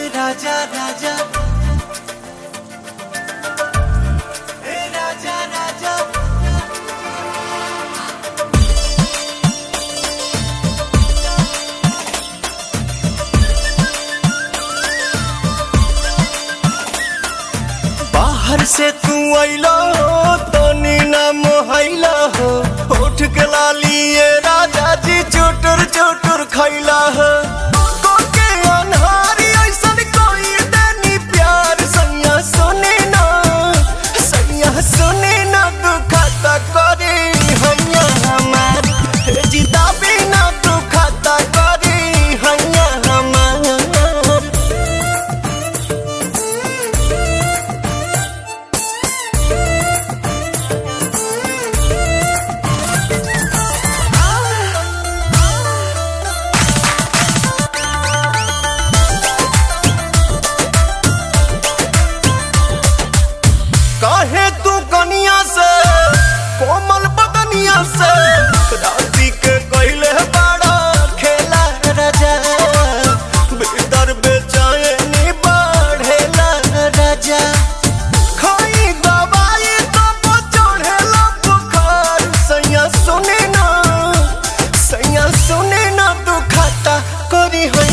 राजा राजा ए राजा राजा बाहर से तू आइला हो तनी ना मोहैला हो उठ के लालिए राजा जी चोटर चोटर खैला हो कोके अनहारी ऐसन कोई देनी प्यार सैया सुने ना सैया सुने ना तू खाता करे हैया हमार जिदा बिना तू खाता करे हैया हमार काहे तू कनिया से कोमल बदनिया से राती के कहले बड़ा खेला राजा भीतर बेचैनी बढ़ेला राजा खाई दवाई तो चढ़ेला बुखार सैया सुने ना सैया सुने ना तू खाता करी है